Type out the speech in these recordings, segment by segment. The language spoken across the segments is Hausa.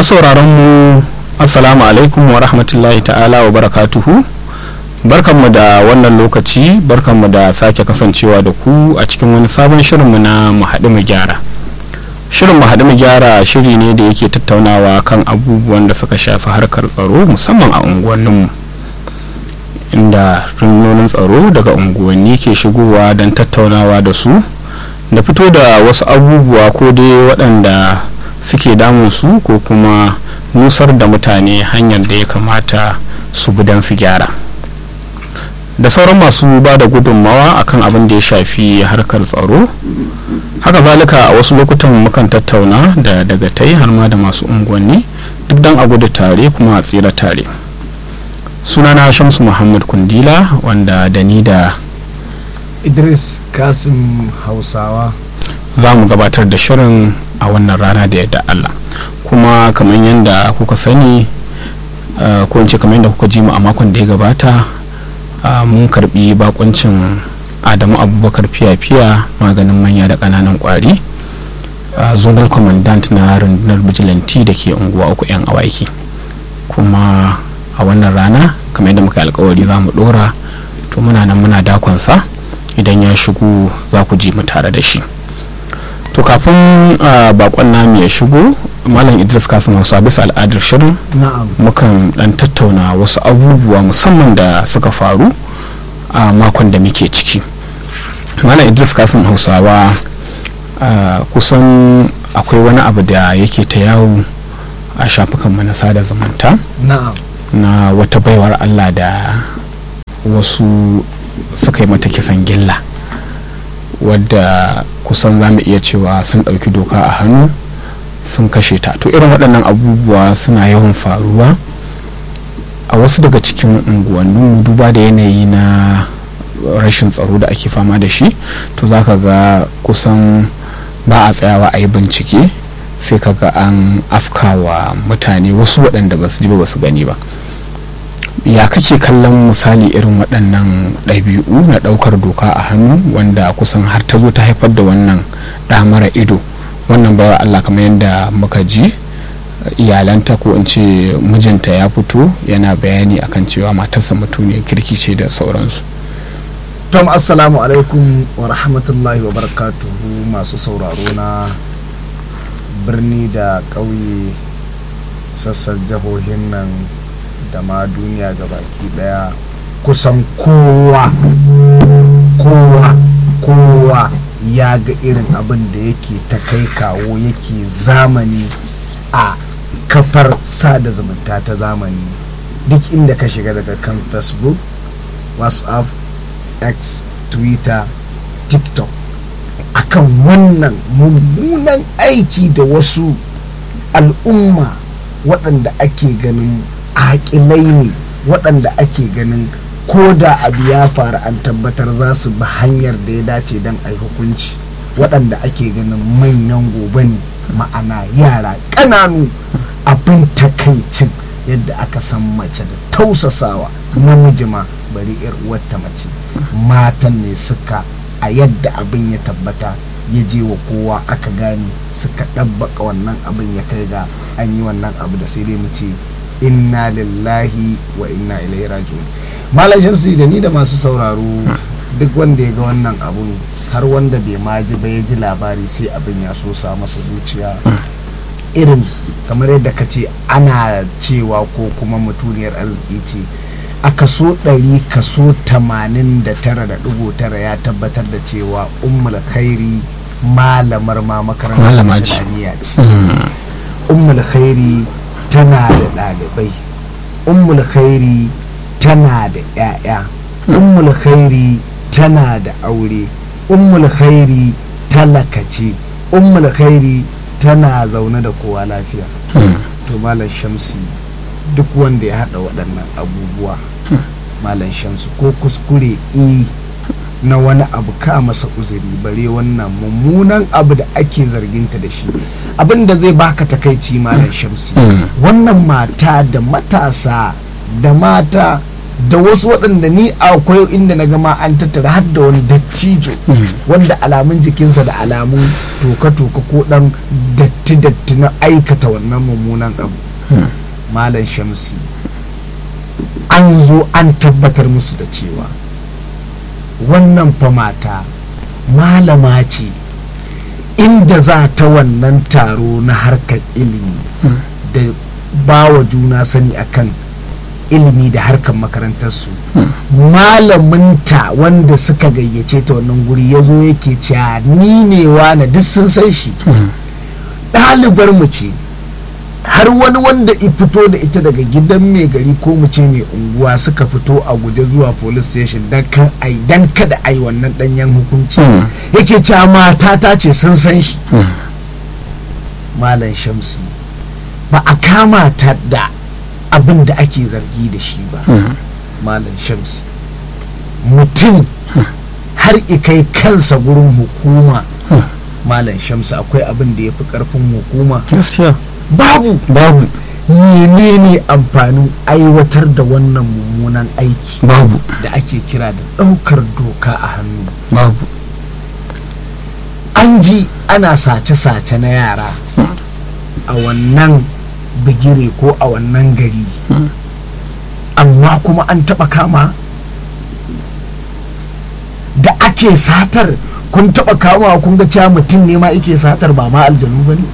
masu sauraron mu assalamu alaikum wa rahmatullahi ta'ala wa barakatuhu barkanmu da wannan lokaci barkanmu da sake kasancewa da ku a cikin wani sabon shirinmu na mu haɗu mu gyara shirin mu haɗu mu gyara shiri ne da yake tattaunawa kan abubuwan da suka shafi harkar tsaro musamman a unguwanninmu inda rundunonin tsaro daga unguwanni ke shigowa don tattaunawa da su da fito da wasu abubuwa ko dai waɗanda suke damun su ko kuma nusar da mutane hanyar da ya kamata su bi don su gyara da sauran masu ba da gudunmawa akan abin da ya shafi harkar tsaro haka zalika a wasu lokutan mukan tattauna da daga tai har ma da masu unguwanni duk don a gudu tare kuma a tsira tare sunana shamsu muhammad kundila wanda da ni da idris kasim hausawa za mu gabatar da shirin a wannan rana da yadda allah kuma kamar yadda kuka sani ko in ce kamar yadda kuka ji mu a makon da ya gabata mun karbi bakuncin adamu abubakar fiya-fiya maganin manya da kananan kwari zonal commandant na rundunar vigilante da ke unguwa uku 'yan awaki kuma a wannan rana kamar yadda muka alkawari za mu dora to muna nan muna dakonsa idan ya shigo za ku ji mu tare da shi to kafin bakon namu ya shigo malam idris kasim hausa bisa al'adar shirin mukan dan tattauna wasu abubuwa musamman da suka faru a makon da muke ciki malam idris kasim hausawa kusan akwai wani abu da yake ta yawo a shafukan na sada zumunta na wata baiwar allah da wasu suka yi mata kisan gilla wadda kusan za mu iya cewa sun ɗauki doka a hannu sun kashe ta to irin waɗannan abubuwa suna yawan faruwa a wasu daga cikin unguwannin duba da yanayi na rashin tsaro da ake fama da shi to za ka ga kusan ba a tsayawa a yi bincike sai ka ga an afkawa mutane wasu waɗanda ba su ji ba ba su gani ba ya kake kallon misali irin waɗannan ɗabi'u na ɗaukar doka a hannu wanda kusan har ta zo ta haifar da wannan ɗamara ido wannan bawa Allah kamar yadda muka ji iyalanta ko in ce mijinta ya fito yana bayani akan cewa matarsa mutuniyar kirki ce da sauransu tom assalamu alaikum wa rahmatullahi wa barakatuhu masu sauraro na birni da ƙauye sassan jihohin nan da ma duniya baki daya kusan kowa kowa kowa ya ga irin abin da yake ta kai kawo yake zamani a kafar sada zumunta ta zamani duk inda ka shiga daga kan facebook whatsapp x twitter tiktok akan wannan mummunan aiki da wasu al'umma waɗanda ake ganin haƙilai ne waɗanda ake ganin ko da abu ya faru an tabbatar za su bi hanyar da ya dace don a hukunci waɗanda ake ganin manyan gobe ne ma'ana yara ƙananu abin takaicin yadda aka san mace da tausasawa namiji ma bari yar uwarta mace matan ne suka a yadda abin ya tabbata ya je wa kowa aka gane suka ɗabbaka wannan abin ya kai ga an yi wannan abu da sai dai mu ce inna lillahi wa inna ilaihi raji'un malam shamsi da ni da masu sauraro duk wanda ya ga wannan abun har wanda bai ma ji ba ya ji labari sai abin ya so sa masa zuciya irin kamar yadda ka ce ana cewa ko kuma mutuniyar arziki ce a kaso ɗari kaso tamanin da tara da ɗigo tara ya tabbatar da cewa ummul khairi malamar ma makarantar islamiyya ce ummul khairi tana da ɗalibai ummul khairi tana da 'ya'ya ummul khairi tana da aure ummul khairi talakace ummul khairi tana zaune da kowa lafiya to malam shamsi duk wanda ya haɗa waɗannan abubuwa malam shamsu ko kuskure e na wani abu ka masa uzuri bare wannan mummunan abu da ake zarginta da shi abin da zai baka takaici malam shamsi wannan mata da matasa da mata da wasu waɗanda ni akwai inda na gama an tattara har da wani dattijo wanda alamun jikinsa da alamun toka-toka ko ɗan datti-datti na aikata wannan mummunan abu malam shamsi an zo an tabbatar musu da cewa wannan fa mata malama ce inda za ta wannan taro na harkar ilimi da ba wa juna sani akan ilimi da harkar makarantarsu malaminta wanda suka gayyace ta wannan guri ya zo yake cewa ni ne na duk sun san shi ɗalibar mu ce har wani wanda i fito da ita daga gidan mai gari ko mu ce mai unguwa suka fito a guje zuwa police station dan kada ai wannan danyen hukunci yake cewa mata ta ce sun san shi malam shamsi ba a kama ta da abin da ake zargi da shi ba malam shamsi mutum har ikai kansa gurin hukuma malam shamsi akwai abin da ya fi karfin hukuma babu babu menene amfanin aiwatar da wannan mummunan aiki babu da ake kira da ɗaukar doka a hannu babu an ji ana sace-sace na yara a wannan bigire ko a wannan gari amma kuma an taɓa kama da ake satar kun taɓa kama kun ga cewa mutum ne ma ake satar ba ma aljanu ba ne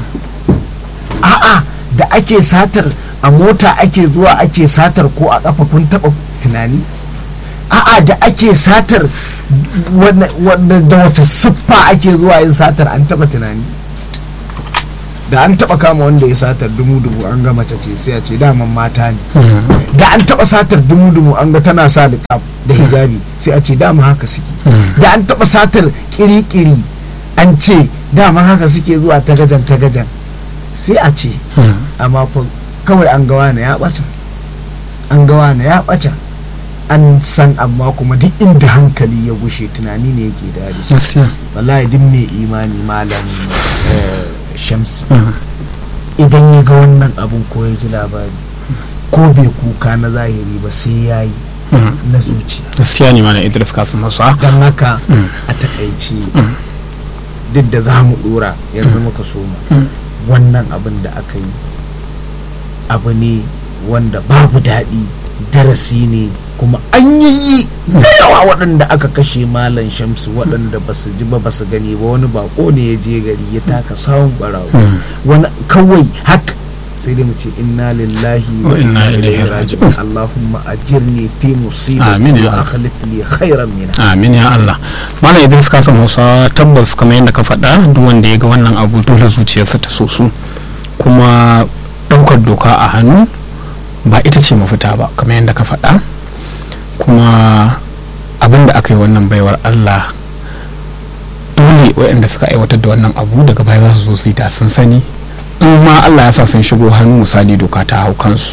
a'a da ake satar a mota ake zuwa ake satar ko a kafa kun taba tunani a'a da ake satar da wata siffa ake zuwa yin satar an taba tunani da an taba kama wanda ya satar dumu-dumu an ga mace ce sai a ce daman mata ne da an taba satar dumu-dumu an ga tana sa liƙaf da hijabi sai a ce dama haka suke da an taba satar kiri-kiri an ce dama haka suke zuwa tagajan tagajan sai a ce amma fa kawai an gawa na ya bata an gawa na ya bata an san amma kuma duk inda hankali ya gushe tunani ne yake dadi wallahi duk mai imani malam shamsi idan ya ga wannan abun ko ya ji labari ko bai kuka na zahiri ba sai ya yi na zuciya gaskiya ne mana idris kasim hausa don haka a takaice duk da za mu dora yanzu muka soma wannan abin da aka yi abu ne wanda babu daɗi darasi ne kuma an yi da yawa waɗanda aka kashe malam shamsu waɗanda ba su ji ba ba su gani ba wani bako ne ya je gari ya taka sawun ɓarawo wani kawai haka sai dai mu ce inna lillahi wa inna ilaihi raji'un allahumma ajirni fi musibati Amin ya wa Allah. akhlif li khairan minha amin ya Allah malam idris kasim hausa tabbas kamar yadda ka faɗa duk wanda ya ga wannan abu dole zuciyarsa ta so su kuma ɗaukar doka a hannu ba ita ce mafita ba kamar yadda ka faɗa kuma abin da aka yi wannan baiwar Allah dole waɗanda suka aiwatar da wannan abu daga baya za su zo su yi ta sun sani in ma Allah ya sa sun shigo hannu misali doka ta hau kansu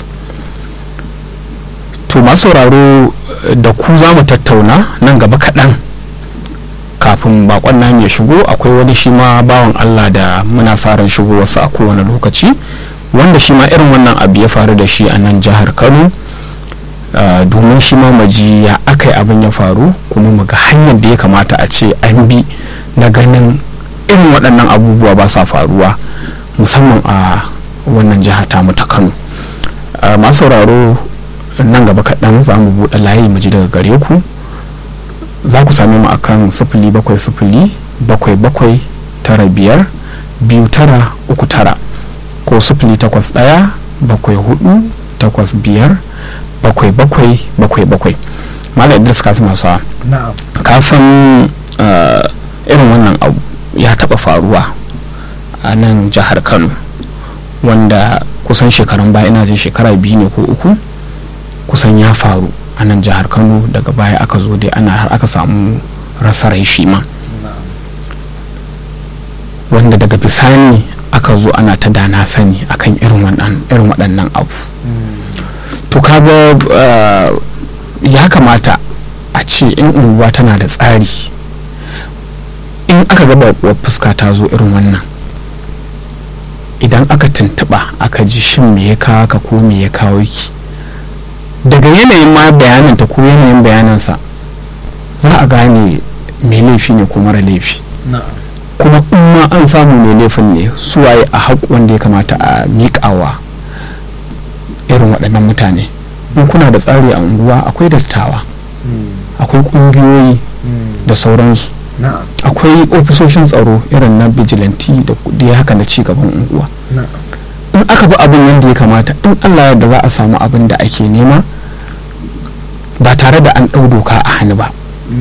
to masu sauraro da ku za mu tattauna nan gaba kaɗan kafin bakon namu ya shigo akwai wani shi ma bawan Allah da muna farin shigo wasu a kowane lokaci wanda shi ma irin wannan abu ya faru da shi a nan jihar Kano Uh, domin shi ma maji ya aka yi abin ya faru kuma mu ga hanyar da ya kamata a ce an bi na ganin irin waɗannan abubuwa ba sa faruwa musamman a wannan jiha ta mu ta kano uh, masu sauraro nan gaba kaɗan za mu buɗe layi mu ji daga gare ku za ku same mu akan sifili bakwai sifili bakwai bakwai tara biyar biyu tara uku tara ko sifili takwas ɗaya bakwai hudu takwas biyar bakwai bakwai bakwai bakwai malam idris ka masu na'am ka san uh, irin wannan abu ya taba faruwa a nan jihar kano wanda kusan shekarun baya ina jin shekara biyu ne ko uku kusan ya faru a nan jihar kano daga baya aka zo dai ana har aka samu rasa rai shi ma na'am wanda daga bisani aka zo ana ta dana sani akan irin waɗannan irin waɗannan abu to kaga uh, ya kamata a ce in unguwa tana da tsari in aka ga baƙuwar fuska ta zo irin wannan idan aka tuntuɓa aka ji shin me ya kawo ka ko me ya kawo ki daga yanayin ma bayaninta ko yanayin bayanansa za a gane mai laifi ne ko mara laifi kuma in ma an samu mai laifin ne suwaye a haƙu wanda ya kamata a miƙawa irin waɗannan mutane in kuna da tsari a unguwa akwai dattawa akwai ƙungiyoyi da sauransu akwai ofisoshin tsaro irin na bijilanti da kudi haka na cigaban unguwa in aka bi abin yadda ya kamata in allah yadda za a samu abin da ake nema ba tare da an ɗau doka a hannu ba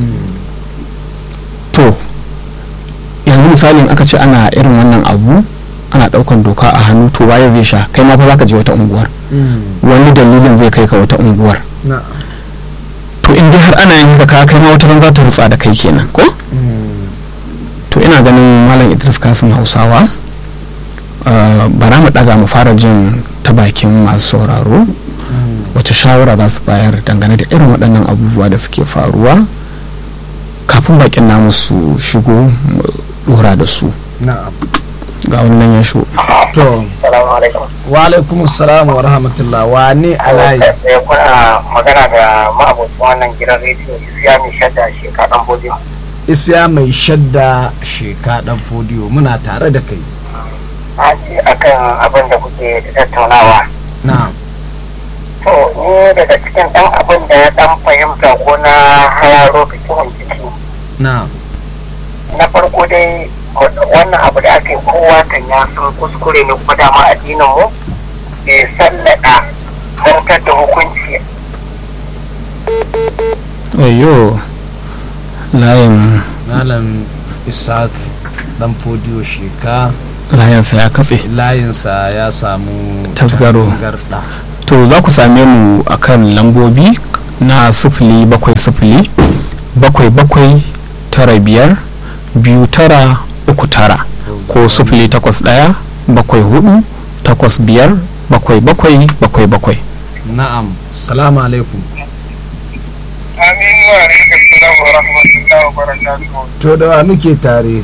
to yanzu misali in aka ce ana irin wannan abu ana ɗaukan doka a hannu to waye zai sha kai ma fa za ka je wata unguwar wani dalilin zai kai ka wata unguwar to in dai har ana yin haka kai ma wata za ta rutsa da kai kenan ko to ina ganin malam idris kasim hausawa bara mu daga mu fara jin ta bakin masu sauraro wace shawara za su bayar dangane da irin waɗannan abubuwa da suke faruwa kafin bakin namu su shigo dora da su ga wannan ya shigo to wa alaikum salam wa rahmatullah wa ne alayi kuna magana da ma'abucin wannan gidan rediyo isiya mai shadda shekaɗan bodiyo isya mai shadda sheka dan fodiyo muna tare da kai a ji akan abin da kuke tattaunawa na to ni daga cikin ɗan abin da ya ɗan fahimta ko na hararo cikin ciki na na farko dai wannan abu da aka yi kowa kan ya san kuskure ne kuma dama addinin mu bai sallada zartar da hukunci oyo layin malam isaac dan fodiyo sheka layinsa ya katse layinsa ya samu Tasgaro. tangarɗa. to za ku same mu a kan lambobi na sifili bakwai sifili bakwai bakwai tara biyar biyu tara uku tara ko sifili takwas ɗaya bakwai hudu takwas biyar bakwai bakwai bakwai bakwai na'am salamu alaikum amin wa alaikum salam wa rahmatullahi wa barakatuhu to da wa muke tare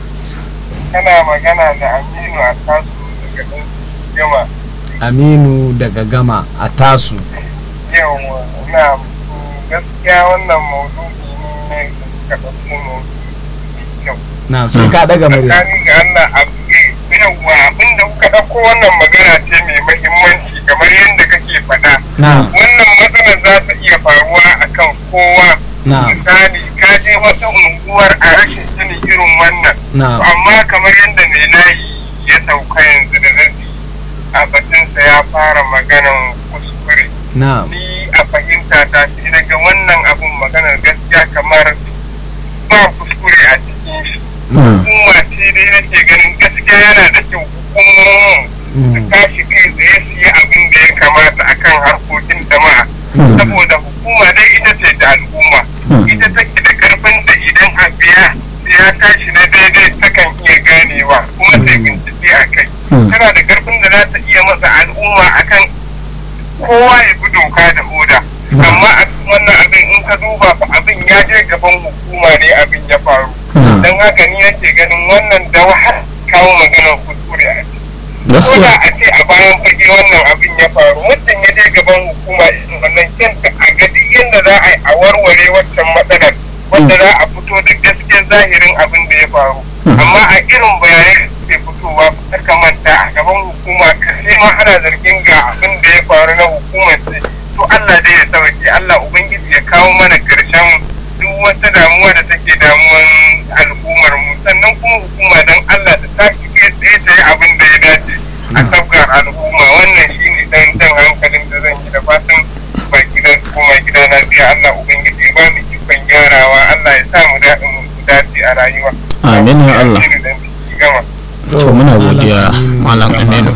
kana magana da aminu a tasu daga ɗan yawa aminu daga gama a tasu yau na gaskiya wannan maudu'i ne da suka ɗauko maudu'i kyau na sai ka daga murya tsakanin ga Allah abu ne yawwa abinda kuka ɗauko wannan magana ce mai mahimmanci kamar yadda kake faɗa na wannan matsalar za ta iya faruwa akan kowa na misali ka je wata unguwar a rashin sani irin wannan na amma kamar yadda mai layi ya sauka yanzu da zafi a batunsa ya fara maganan kuskure na ni a fahimta ta shi daga wannan abun maganar gaskiya kamar ba kuskure a cikin shi hukuma ce dai nake ganin gaskiya yana da kyau hukumomin su tashi kai tsaye su yi abin da ya kamata akan harkokin jama'a saboda hukuma dai ita ce da al'umma ita take da karfin da idan a biya ya tashi na daidai takan iya ganewa kuma sai bincike a kai tana da karfin da za ta iya masa al'umma akan kowa ya bi doka da oda amma a cikin wannan abin in ka duba fa abin ya je gaban hukuma ne abin ya faru don haka ni nake ganin wannan da wahal kawo maganar kuskure a ciki ko da a ce a bayan fage wannan abin ya faru mutum ya je gaban hukuma irin wannan kyanta a ga duk yadda za a yi a warware waccan matsalar wanda za a fito da gaskiyar zahirin abin da ya faru amma a irin bayanai da ke fitowa ta kamanta a gaban hukuma kashe ma ana zargin ga abin da ya faru na hukumar ce to Allah dai ya sauke Allah ubangiji ya kawo mana karshen duk wata damuwa da take damuwan al'ummar mu sannan kuma hukuma don Allah ta tashi kai tsaye ta yi abin da ya dace a sabgar al'umma wannan shine dan jan hankalin da zan yi da fatan ba gida koma gida lafiya Allah ubangiji ya ba mu ikon gyarawa Allah ya sa mu daɗin mu dace a rayuwa Amin ya Allah. Shine dan ciki gama. to muna godiya malam aminu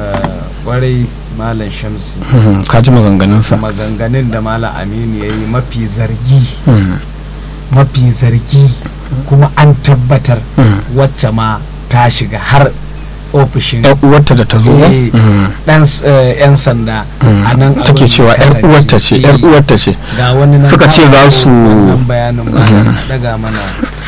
kwarai malam shamsi ka ji maganganunsa maganganun da malam aminu ya yi mafi zargi Hmm, mafi zargi kuma an tabbatar hmm. wacce ma ta shiga har ofishin yar uwarta da ta zo ba Eh, Hmm, dan s- eh, yan sanda hmm. a nan take abin cewa ya yar kasance. uwarta ce yar Eh, uwarta ce ga wani nan Suka ce samun za su- wannan bayanin malam daga mana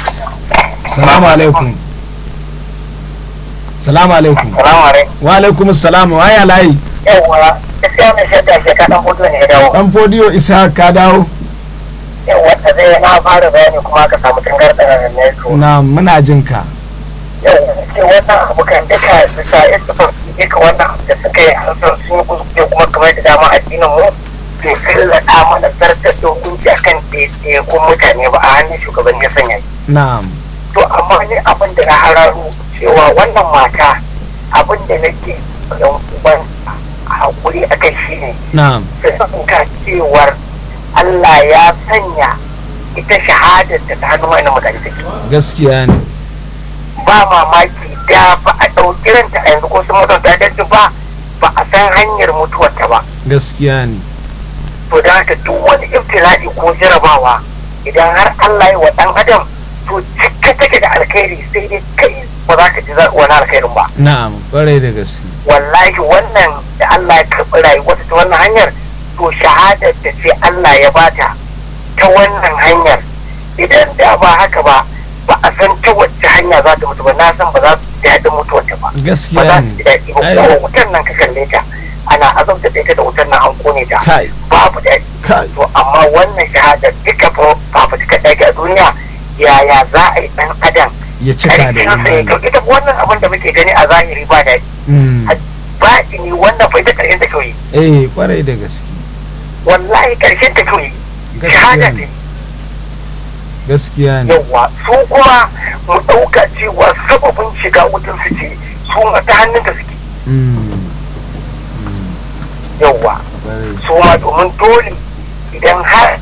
salamu alaikum salamu alaikum Salamu alaikum. wa alaikum salam wa ya layi yawwa gaskiya mai shadda shi ka dan hudu ne ya dawo dan fodiyo isa ka dawo yawwa ta zai na fara bayani kuma ka samu tangarɗa ne to na muna jin ka yawwa ce wannan abu kan duka bisa istifar duka wannan abu da suka yi an san sun yi kuskure kuma kamar da dama addinin mu bai sallata mana zartar da hukunci akan ɗaiɗaikun mutane ba a hannun shugaban ya sanya shi na'am to amma ne abin da na hararo cewa wannan mata abin da nake yan uban hakuri a kai shi ne na'am su ka cewar Allah ya sanya ita shahadar da ta hannu wani mutane take gaskiya ne ba mamaki da ba a ɗauki ranta a yanzu ko sun mutu ta dace ba ba a san hanyar mutuwarta ba gaskiya ne to da haka duk wani ibtila'i ko jarabawa idan har Allah ya wa ɗan adam to cika take da alkhairi sai dai kai ba za ka ji wani alkhairin ba na'am kwarai da gaske wallahi wannan da Allah ya karɓi rayuwarta ta wannan hanyar to shahadar da ce Allah ya bata ta wannan hanyar idan da ba haka ba ba a san ta wacce hanya za ta mutu ba na san ba za su ji daɗin mutuwarta ba ba gaskiya za ne su ji daɗi ba Ai. kuma wutar nan ka kalle ta ana azabta da ita da wutar nan an kone ta kai babu daɗi kai to amma wannan shahadar duka fafutukar da ake a duniya yaya za a yi ɗan adam ya cika da ƙarfinsa ya imani kyau ita wannan abin da muke gani a zahiri ba daɗi Mm. baɗi ne wannan fa ita ƙarshen ta kyau yi eh kwarai da gaske wallahi ƙarshen ta kyau yi shahada gaskiya ne ce gaskiya ne yawwa su kuma mu ɗauka cewa sababin shiga wutar su ce su ma ta hannun da suke Mm. yawwa kwarai su ma domin dole idan har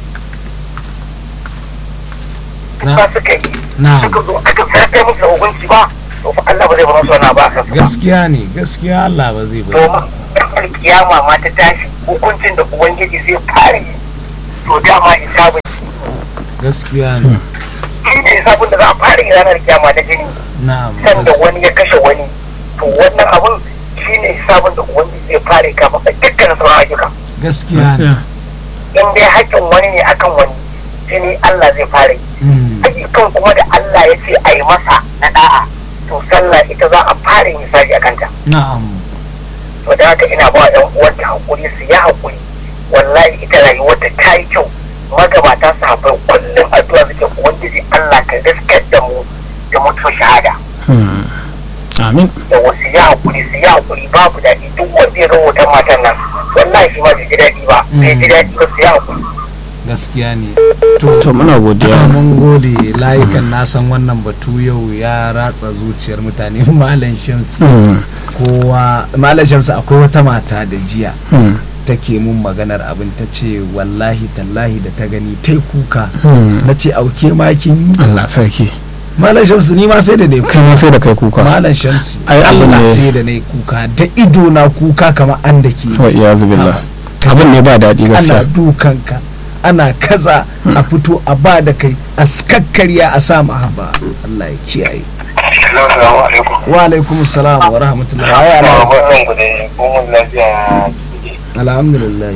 Na- ba suka yi na suka zo aka zartar musu da hukunci ba to fa Allah ba zai bar su wani ba a kansu ba gaskiya ne gaskiya Allah ba zai bari domin ɗan alkiyama ma ta tashi hukuncin da ubangiji zai fara yi to dama hisabin gaskiya ne shi ne hisabin da za a fara yi ranar kiyama da jini na'am sanda wani ya kashe wani to wannan abun shi ne hisabin da ubangiji zai fara yi kafin a dukkan sauran ayyuka gaskiya ne in dai haƙƙin wani ne akan wani jini Allah zai fara yi Mm. ayyukan kuma da Allah ya ce a yi masa na da'a to sallah ita za a fara yin hisabi a kanta na'am to da haka ina ba yan uwanta hakuri su yi hakuri wallahi ita rayuwarta ta yi kyau magabata su haɓar kullum addu'a suke ubangiji Allah ka gaskar da mu da mutuwar shahada Hmm. amin da wasu yi hakuri su yi hakuri babu daɗi duk wanda ya rahoton matan nan wallahi shi ma bai ji daɗi ba bai ji daɗi ba su yi hakuri gaskiya ne to muna godiya mun gode layukan na san wannan batu yau ya ratsa zuciyar mutane malam shamsi Hmm. kowa malam shamsi akwai wata mata da jiya Hmm. take mun maganar abin ta ce wallahi tallahi da ta gani tai kuka Hmm. na ce auke makin yi Allah sarki malam shamsi ni ma sai da dai kai ma sai da kai kuka malam shamsi Ai, abin Allah ne- sai da na kuka da ido na kuka kamar an da ke wa iyazu billah abin ne ba daɗi ana gaskiya dukanka ana kaza a fito a ba da kai a kakkarya a sa haba Allah ya kiyaye Assalamu alaikum. wa alaikum salam wa rahmatullahi wa barakatuh Barkan ku da kuma lafiya. alhamdulillah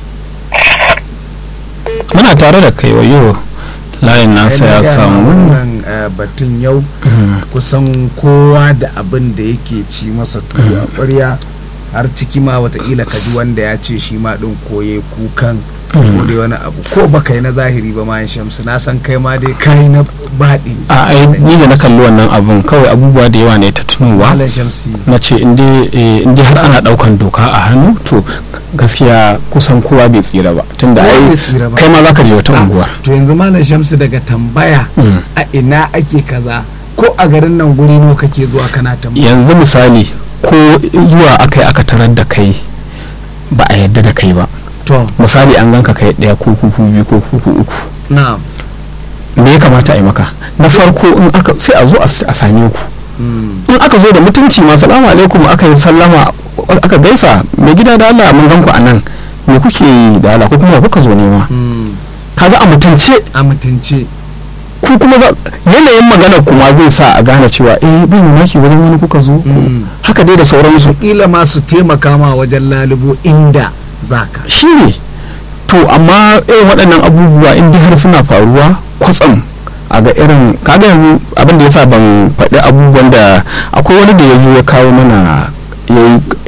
muna tare da kai wayo layin nasa ya samu wannan eh, batun yau Hmm. kusan kowa da abin da yake ci masa tuwo a ƙwarya har ciki ma watakila ka ji wanda ya ce shi ma ɗin koye kukan ko dai wani abu ko baka yi na zahiri ba ma shamsu na san kai ma dai kai na baɗi a ai ni da na kalli wannan abun kawai abubuwa da yawa ne ta tunowa malam shamsi na ce in dai har ana daukan doka a hannu to gaskiya kusan kowa bai tsira ba tunda Kowa ai bai tsira ba. kai ma zaka je wata Ah, unguwar to yanzu malam shamsu daga tambaya Mm. a ina ake kaza ko a garin nan guri nawa kake zuwa kana tambaya yanzu misali ko zuwa akai aka tarar da kai ba a yadda da kai ba to misali an ganka kai daya ko kuku biyu ko kuku uku na me ya kamata a yi maka na farko in aka sai a zo a s- a same ku mm, in aka zo da mutunci ma salamu alaikum aka yi sallama aka gaisa mai gida da Allah mun gan ku a nan me kuke yi da Allah ko kuma kuka zo nema mm, kaga a mutunce a mutunce ku kuma za- yanayin magana kuma zai sa a gane cewa eh bai mamaki wajen wani kuka zo ko- Mm. haka dai da sauransu kila ma su taimaka ma wajen lalubo inda zaka shi ne to amma irin waɗannan abubuwa in dai har suna faruwa kwatsam a ga irin kaga yanzu abin da yasa ban faɗi abubuwan da akwai wani da ya zo ya kawo mana ya yi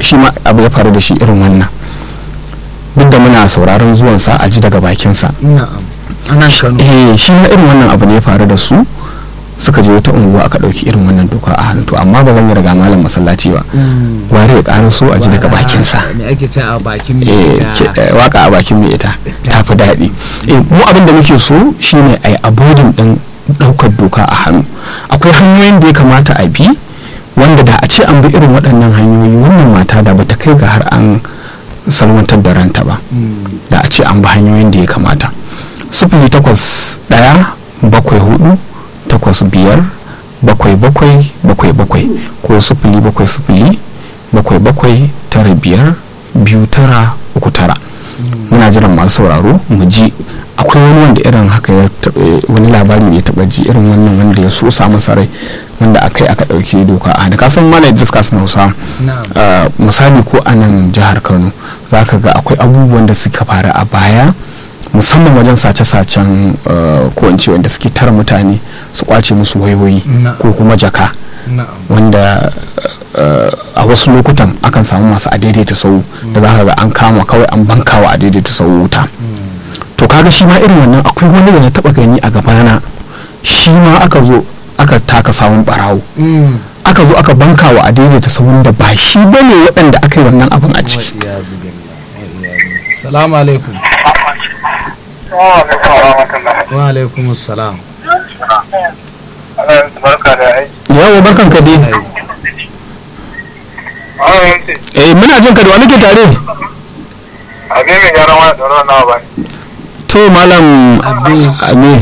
shi ma abu ya faru da shi irin wannan duk da muna sauraron zuwansa a ji daga bakinsa na'am ana kano eh shi ma irin wannan abu ne ya faru da su suka je wata unguwa aka ɗauki irin wannan doka a hannu to amma ba zan yi riga malam masallaci ba gware ya ƙara so a ji daga bakinsa me ake ce a bakin eh, mai ke- ta eh, waka a bakin mai ita ta fi daɗi Eh, mu abin da muke so shine a yi abodin ɗin ɗaukar doka a hannu akwai hanyoyin da ya kamata a bi wanda da a ce an bi irin waɗannan hanyoyi wannan mata da bata kai ga har an salwantar da ranta ba da a ce an bi hanyoyin da ya kamata sifili takwas ɗaya bakwai hudu takwas biyar bakwai bakwai bakwai bakwai ko sifili bakwai sifili bakwai bakwai tara biyar biyu tara uku tara muna jiran masu sauraro mu ji akwai wani wanda irin haka ya taɓa wani labari da ya taɓa ji irin wannan wanda ya so sa masa rai wanda aka yi aka ɗauki doka a da kasan mala idris kasan hausa na'am Uh, misali ko a nan jihar kano za ka ga akwai abubuwan da suka faru a baya musamman wajen sace-sacen uh, ko in ce wanda suke tara mutane su kwace musu wayoyi Na. ko kuma jaka na'am wanda uh, a wasu lokutan akan samu masu a daidaita sau da za ka ga an kama kawai an bankawa a daidaita sau wuta to kaga shi ma irin wannan akwai wani da na taba gani a gabana shi ma aka zo aka taka samun barawo Mm. aka zo aka banka wa adaidaita ta sauran da ba shi ba ne waɗanda aka yi wannan abin a ciki Wa'iyazu billah, wa'iyazu. salamu alaikum Assalamu alaikum wa rahmatullah. wa alaikum salam Allah ya barka da aiki. yawo barkan ka dai Allah ya ce, eh muna jin ka da wani ke tare abin mai gyaran wani tsoron nawa ba. to malam Abi. abi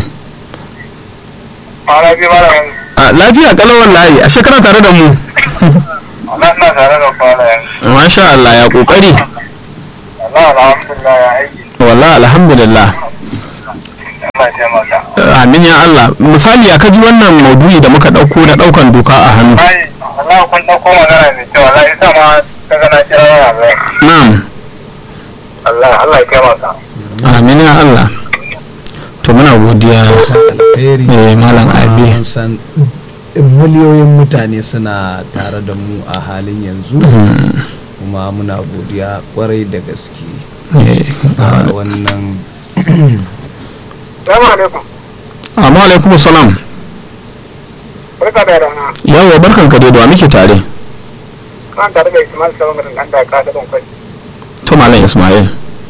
Ma'ana bi mara yanzu. a lafiya kalau wallahi a shekara tare da mu Allah ina tare da fara yanzu. masha Allah ya kokari Allah alhamdulillah ya aiki. wallahi alhamdulillah Allah ya taimaka. amin ya Allah misali ya kaji wannan maudu'i da muka dauko na daukan doka a hannu Ai, Allah kun ɗauko magana mai kyau. Allah ya sa ma ka gana kira waya zai. na'am Allah, Allah ya taimaka. amin ya Allah to muna godiya alheri eh malam abi an san miliyoyin mutane suna tare da mu a halin yanzu Mm, kuma muna godiya kwarai da gaske eh, a wannan Salamu alaikum. amma alaikum salam Barka da rana. yawo barkan ka dai da wa muke tare Kan tare da Ismail Sabon Garin ɗan da ka da ɗan kwai. to malam ismail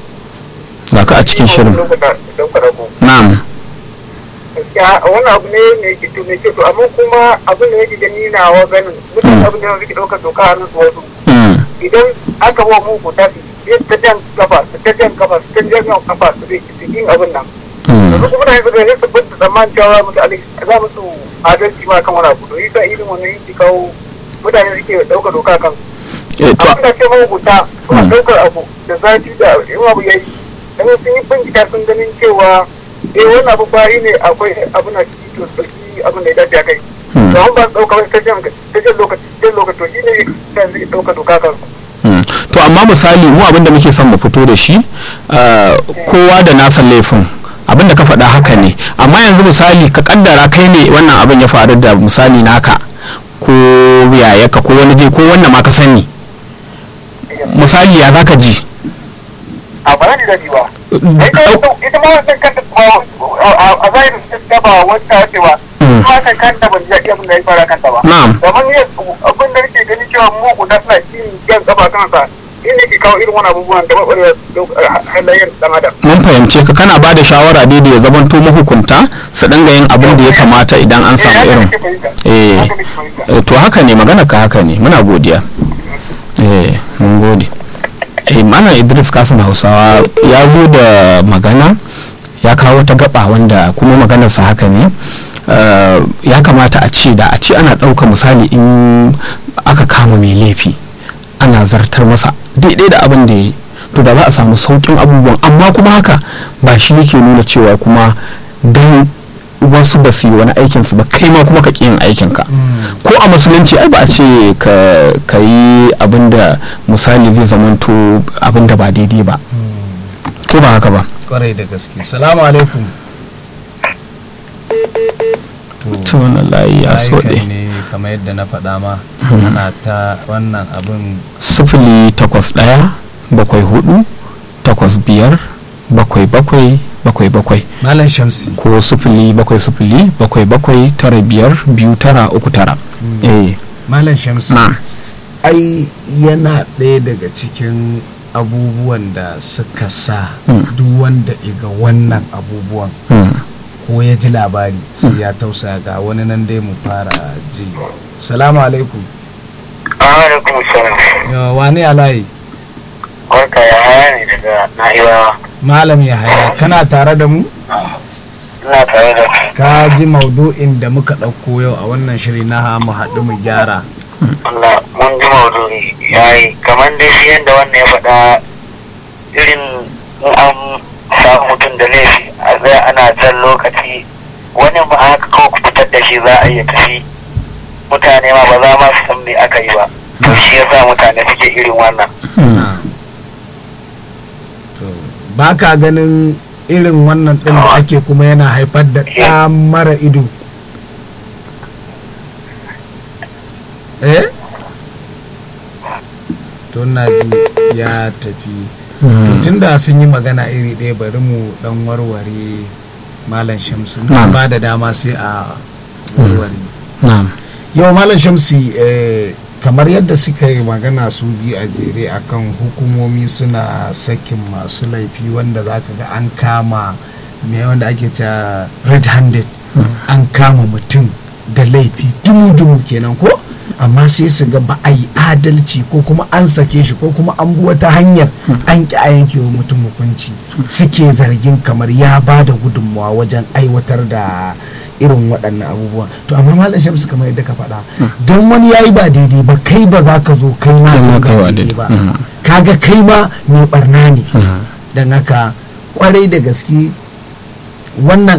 ga ka a cikin shirin na'am gaskiya wannan abu ne mai gito mai gito amma kuma abin da yake gani na wa ganin mutane abin da suke ɗaukar doka a su wasu Mm, idan aka ba mu ku tafi sai ta jan kafa su ta jan kafa su ta jan kafa su zai su yin abin nan mm, yanzu kuma na yanzu da su bin tsammanin cewa mutane za mu su adalci ma kan wani abu to yasa irin wannan yake kawo mutane suke ɗaukar doka kan eh, to abin da ce mahukunta suna Mm. ɗaukar abu da zafi da in abu ya yi dan sun yi bincika sun ganin cewa eh wannan abu bari ne akwai abin da ciki to sauki abin da ya dace a kai Mm. to an ba su ɗauka wani ta jan ta jan lokaci jan lokaci to shi ne ta zai ɗauka doka kansu mm. to amma misali mu abin da muke son mu fito da shi ah, kowa da nasa laifin abin da ka faɗa haka ne amma yanzu misali ka kaddara kai ne wannan abin ya faru da misali naka ko yayaka ko wani dai ko wanda ma ka sani misali ya zaka ji a ba ni daɗi ba ita ma wancan kanta a zahirin ta ba wata cewa Mm. ma kan kanta ban ji abin da ya fara kanta ba na'am domin ne abin da nake gani cewa mu guda suna yin jan gaba kansa in ne ke kawo irin wani abubuwan da maɓarewa halayen ɗan adam mun fahimce ka kana ba da shawara dai da ya zamanto mahukunta su dinga yin abin da ya kamata idan an samu irin eh eh, to haka ne magana ka haka ne muna godiya eh mun gode eh mana idris kasim hausawa ya zo da magana ya kawo ta gaba wanda kuma maganarsa haka ne Eh, ya kamata a ce da a ce ana ɗauka misali in aka kama mai laifi ana zartar masa daidai da abin da ya yi to da za a samu saukin abubuwan amma kuma haka ba shi yake nuna cewa kuma don wasu ba su yi wani aikinsu ba kai ma kuma ka ƙi yin aikinka ko a musulunci ai ba a ce ka ka yi abin da misali zai zamanto abin da ba daidai ba ko ba haka ba kwarai da gaske salamu alaikum to wannan layi ya so layukan ɗe ne kamar yadda na faɗa ma ana ta wannan abin sifili takwas ɗaya bakwai hudu takwas biyar bakwai bakwai bakwai bakwai malam shamsi ko sifili bakwai sifili bakwai bakwai tara biyar biyu tara uku tara eh malam shamsi na ai yana ɗaya daga cikin abubuwan da suka sa Mm. duk wanda iga wannan abubuwan mm, ko ya ji labari sai ya tausaya ga wani nan dai mu fara ji salamu alaikum alaikum salam Ya, wane alayi barka ya haya ne daga na'ibawa malam ya haya kana tare da mu ina tare da ka ji maudu'in da muka ɗauko yau a wannan shiri na mu haɗu mu gyara Allah mun ji maudu'i yayi kamar dai shi yadda wannan ya faɗa irin in an samu mutum da laifi a zai ana jan lokaci wani ma haka kawai ku fitar da shi za a iya tafi mutane ma ba za ma su san me aka yi ba to shi yasa mutane suke irin wannan mm, to ba ka ganin irin wannan ɗin da ake kuma yana haifar da ɗa mara ido eh to na ji ya tafi to mm. tunda sun yi magana iri ɗaya bari mu ɗan warware malam shamsu Na'am. ba da dama sai a warware na'am yau malam shamsi eh, kamar yadda suka yi magana su biyu a jere akan hukumomi suna sakin masu laifi wanda za ka ga an kama me wanda ake cewa red handed an kama mutum da laifi dumu-dumu kenan ko amma sai su ga ba a yi adalci ko kuma an sake shi ko kuma an bi wata hanyar an ki a yanke wa mutum hukunci suke zargin kamar ya ba da gudunmawa wajen aiwatar da irin waɗannan abubuwa to amma malam shamsu kamar yadda ka faɗa don wani ya yi ba daidai ba kai ba za ka zo kai ma Kai ma ka kai wa daidai daidai. ba Mhm. kaga kai ma mai barna ne Mm. don haka kwarai da gaske wannan